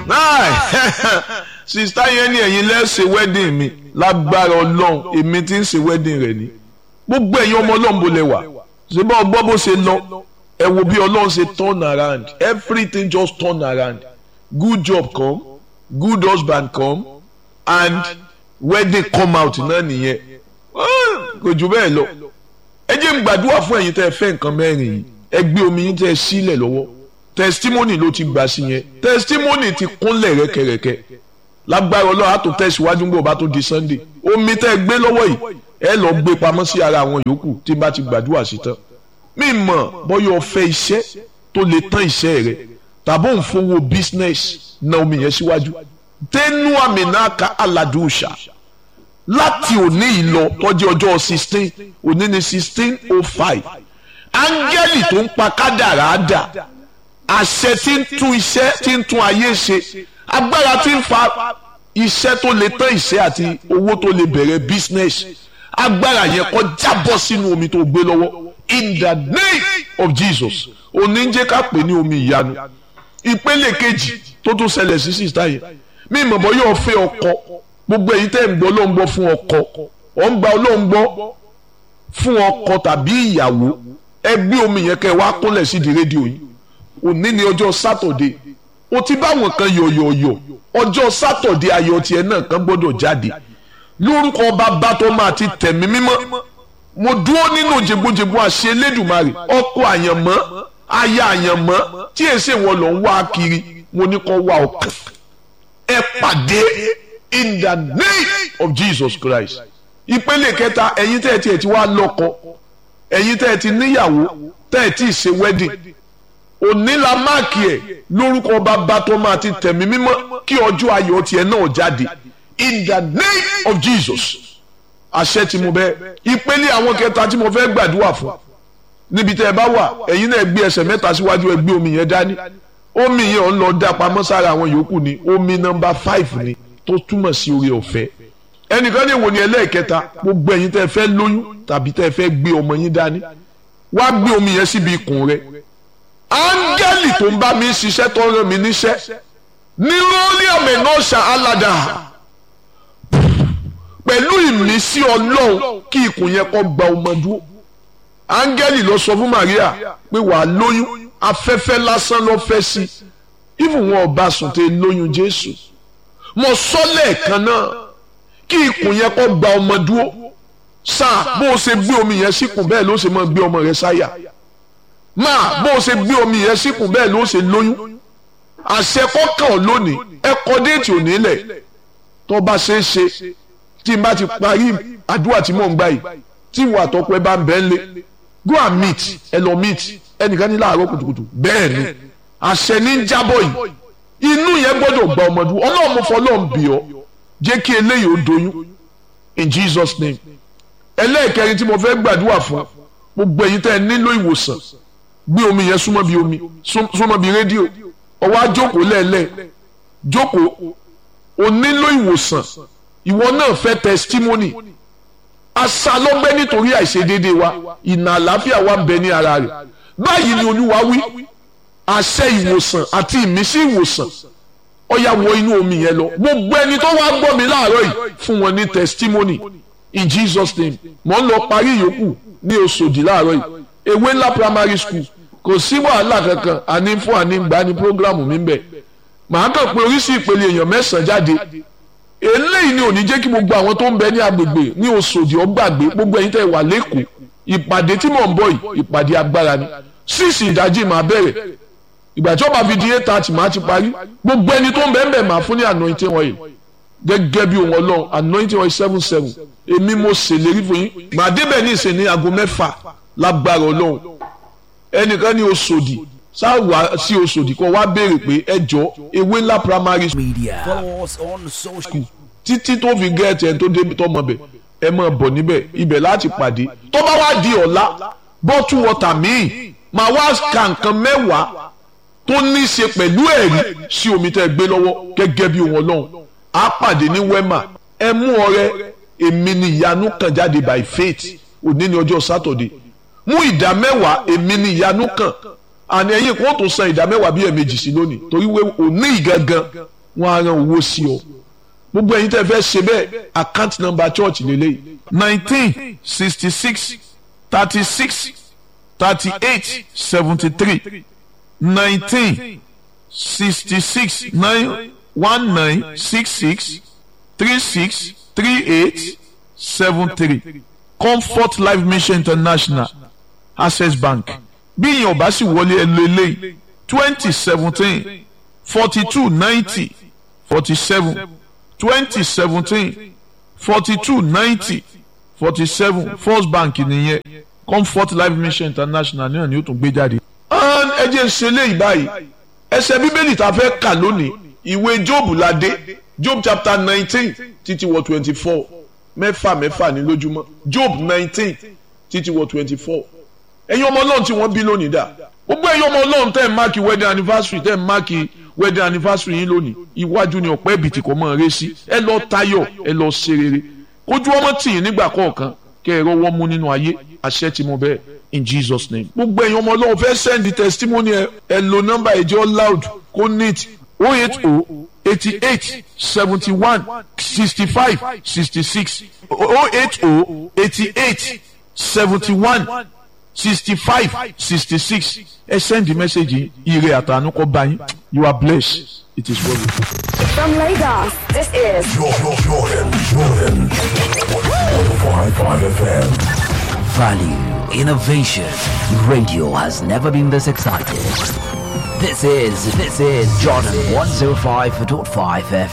sista yẹn ni ẹ̀yin lẹ́sẹ̀ wedding mi lágbára ọlọ́run èmi tí ń ṣe wedding rẹ̀ ni gbogbo ẹ̀yin ọmọ ọlọ́run bó lẹ wà ṣé bá ọgbọ́ bó ṣe lọ ẹ wo bí ọlọ́run ṣe turn around everything just turn around good job come good husband come and wedding come out náà nìyẹn kò jù bẹ́ẹ̀ lọ ẹ jẹ́ n gbàdúrà fún ẹ̀yin tẹ́ ẹ fẹ́ nǹkan mẹ́rin yìí ẹ gbé omi yín tẹ́ ẹ sílẹ̀ lọ́wọ́ testimony ló ti gbà sí yẹn testimony ti kúnlẹ̀ rẹ́kẹrẹ́kẹ́ lágbára ọlọ́run á tó tẹ̀síwájú gbọ́ bá tó di sunday omi tẹ́ ẹ gbé lọ́wọ́ yìí ẹ lọ gbé pamọ́ sí ara àwọn yòókù tí n bá ti gbàdúrà sí tán mi mọ̀ bọ́yọ̀ ọ̀fẹ́ iṣẹ́ tó lè tán iṣẹ́ rẹ tàbí òun fowó business na omi yẹn síwájú tẹnu àmì náà ka aládùúṣà láti òní yìí lọ tọ́jú ọjọ́ sixteen òní ni sixteen oh five áńgẹ́lì tó ń pa kádàrá dà àṣẹ tí ń tún iṣẹ́ tí ń tún ayé ṣe agbára tí ń fa iṣẹ́ tó lè tán iṣẹ́ àti owó tó lè bẹ̀rẹ̀ business agbára yẹn kó jábọ́ sínú omi tó gbé lọ́wọ́ in the name of Jesus òní ń jẹ́ ká pè ní omi ìyanu ìpele kejì tó tún ṣẹlẹ̀ sí sísá yẹn mí ìmọ̀bọ yóò fẹ́ ọkọ gbogbo èyí tẹ́ ń gbọ́ ló ń gbọ́ fún ọkọ ọ̀ ń gba ọlọ́run gbọ́ fún ọkọ tàbí ìyàwó ẹ gbé omi yẹn kẹ́ wá kúnlẹ̀ sí di rédíò yìí òní ni ọjọ́ sátọ̀dé o ti báwọn kan yọ̀yọ̀yọ̀ ọjọ́ sátọ̀dé ayọ̀ tiẹ̀ náà kan gbọ́dọ̀ jáde lórúkọ bàbá tó máa ti tẹ̀mí mímọ́ mo dúró nínú jẹgbójẹgbó àṣẹ elédùnmarè ọkọ àyànmọ́ aya àyànmọ́ tí èsì wọn lọ ń wá kiri mo ní kó wá ọkàn ẹ pàdé in the name of Jesus Christ ìpele kẹta ẹ̀yin tẹ́ ẹ ti ẹ̀ ti wá lọ́kọ ẹ̀yin tẹ́ ẹ ti níyàwó tẹ́ ẹ ti ṣe wedding òní la máàkì ẹ̀ lórúkọ bàbá tó máa ti tẹ̀mí mímọ́ kí ọjọ́ ayọ̀ tiẹ̀ náà jáde in the name of Jesus àṣẹ tí mo bẹ ìpele àwọn kẹta tí mo fẹ́ gbàdúrà fún níbi tẹ́ ẹ bá wà ẹ̀yin náà gbé ẹsẹ̀ mẹ́ta síwájú ẹ gbé omi yẹn dání omi yẹn ò ń lọ dá pamọ́ sára àwọn yòókù ni omi nọ́mbà five ni tó túmọ̀ sí oore ọ̀fẹ́ ẹnìkan ní ìwò ni ẹlẹ́ẹ̀kẹta gbogbo ẹ̀yin tẹ́ ẹ fẹ́ lóyún tàbí tẹ́ ẹ fẹ́ gbé ọmọ yín dání wá gbé omi yẹn síbi ikùn rẹ áńgẹ́lì tó ń bá mi ṣiṣẹ́ tó ń rán mi níṣẹ́ ní lórí àmì náà ṣá aládà pẹ̀lú ìmísí ọlọ́run kí ikùn yẹn kó gba ọmọ dúró áńgẹ́lì lọ sọ fún Maria pé wàá lóyún afẹ́fẹ́ lásán ló fẹ́ sí ìfún wọn ọba sùn tẹ lóyún Jésù mo sọ lẹ́ẹ̀kan náà kí ikùn yẹn kó gba ọmọ dúró sáà bó o ṣe gbé omi yẹn síkùn bẹ́ẹ̀ ló ṣe máa gbé ọmọ rẹ sáyà máa bó o ṣe gbé omi yẹn síkùn bẹ́ẹ̀ ló ṣe lóyún àṣẹ kọ́kàn lónìí ẹ kọ déètì òní lẹ̀ tó bá ṣe é ṣe tí n bá ti parí àdúrà tí mò ń gbà yìí tí ìwà àtọ́kọ ẹ bá ń bẹ́ẹ̀ lé go and meet ẹ lọ meet ẹnìkan ní láàárọ̀ kùtùkùtù bẹ́ẹ̀ ni àṣẹ ní jábọ̀ yìí inú yẹn gbọ́dọ̀ gba ọmọdún ọlọ́run mo fọ ọlọ́run bì ọ́ jẹ́ kí eléyìí ó doyún in Jesus name ẹlẹ́ẹ̀kẹrin tí mo fẹ́ gbàdúrà fún gbogbo ẹ̀yin tẹ́ ẹ nílò ìwòsàn gbé omi yẹn súnmọ́ bí omi súnmọ́ bí rédíò ọwọ́ àjókòó lẹ́ẹ̀lẹ́ jókòó o nílò ìwòsàn ìwọ náà fẹ́ testimony aṣálọ́gbẹ́ nítorí àìṣedéédé wa ìnà àlàáfíà wa ń bẹ ní ara rẹ̀ báyìí ni olúwa wí àṣẹ ìwòsàn àti ìmísí ìwòsàn ó yá wọ inú omi yẹn lọ gbogbo ẹni tó wá gbọ́ mi láàárọ̀ yìí fún wọn ní testimony in Jesus name mò ń lọ parí ìyókù ní Òṣòdì láàárọ̀ yìí ewé ńlá primary school kò sí wàhálà kankan àní fún àní gbà ní programu mi bẹ̀ màá kàn pé oríṣi ìpele èèyàn mẹ́sàn-án jáde eléyìí ni ò ní jẹ́ kí gbogbo àwọn tó ń bẹ ní agbègbè ní Òṣòdì ọgbàgbé gbogbo ẹ̀yin tẹ́ wà lẹ́kọ̀ọ́ ìpàdé tí mò ń bọ̀ yìí ìpàdé agbára ni síìsì ìdájí máa bẹ̀rẹ̀ ìgbà tí ó bá fi di eight thirty máa ti parí gbogbo ẹni tó ń bẹ ń bẹ máa fún ní anointing oil gẹ́gẹ́ bí ohun ọlọ́run anointing oil seven seven èmi mo ṣèlérí fún yín màá débẹ̀ ní ìsìn ní aago mẹ́fà lágbára ọlọ́run ẹnìkan ní Òṣòdì sáwà sí Òṣòdì kó wá béèrè pé ẹ jọ ewé ńlá primary school Media. Follow us on social. títí tó fi gẹ́ẹ̀tì ẹni tó débi tọmọ bẹ̀ ẹ máa bọ̀ níbẹ̀ ibẹ̀ láti pàdé tó bá wá di ọ̀la bọ́tú wọ́tà míì máa wá ka nǹkan mẹ́wàá tó ní í ṣe pẹ̀lú ẹ̀rí sí omi tẹ́ ẹ gbé lọ́wọ́ gẹ́gẹ́ bí wọn lọ́hùn á pàdé ní wema ẹ mú ọrẹ èmi ni ìyanu kan jáde by faith òní ni ọjọ́ sátọ̀dé mú ìdá mẹ́wàá èmi ni ìyanu kan àní ẹ̀yin kò tó san ìdá mẹ́wàá bíi ẹ̀mejì sí lónìí torí wé òní ìgangan wọn á ran owó sí ọ gbogbo ẹ̀yin tẹ́ fẹ́ ṣe bẹ́ẹ̀ account number church lélẹ́yìí nineteen sixty six thirty six thirty eight seventy three nineteen sixty six nine one nine six six three six three eight seven three comfort life mission international access bank bí ìyẹn ò bá sì wọlé ẹ lọ eléyìí twenty seventeen forty two ninety forty seven twenty seventeen forty two ninety forty seven first bank nìyẹn comfort life mission international náà ni ó tún gbé jáde. ẹ jẹ́ ń ṣe léyìí báyìí ẹsẹ̀ bíbélì tá a fẹ́ kà lónìí ìwé job la dé job chapter nineteen títí wọ twenty four mẹ́fà mẹ́fà ní lójúmọ́ job nineteen títí wọ twenty four ẹ̀yin ọmọ ọlọ́run tí wọ́n bí lónìí dà gbogbo ẹ̀yin ọmọ ọlọ́run tẹ́ ẹ̀ máàkì wedding anniversary tẹ́ ẹ̀ máàkì wedding anniversary yín lónìí iwájú ni ọ̀pẹ́ ìbìtì kò mọ̀ ọ́n rẹ́ sí ẹ lọ tayọ̀ ẹ lọ ṣe rere kójú ọmọ tì yín nígbà kọ̀ọ̀kan kẹ́ ẹ rọwọ́ mú nínú ayé àṣẹ tí mo bẹ́ẹ̀ in Jesus name. gbogbo ẹ̀yin ọmọ ọlọ́run fẹ́ send the testimony ẹ ẹ lo nọ́mbà ẹ̀jẹ̀ loud kó neat o eight o eighty eight seventy one sixty five sixty six o eight o eighty eight seventy one sixty five sixty six ẹ send the message yìí ire àtànú kọ bá yín you are blessed it is well with you. From Lagos, this is Jordan, Jordan, Jordan. 105.5 FM. Value, innovation. Radio has never been this excited. This is, this is Jordan 105.5 FM.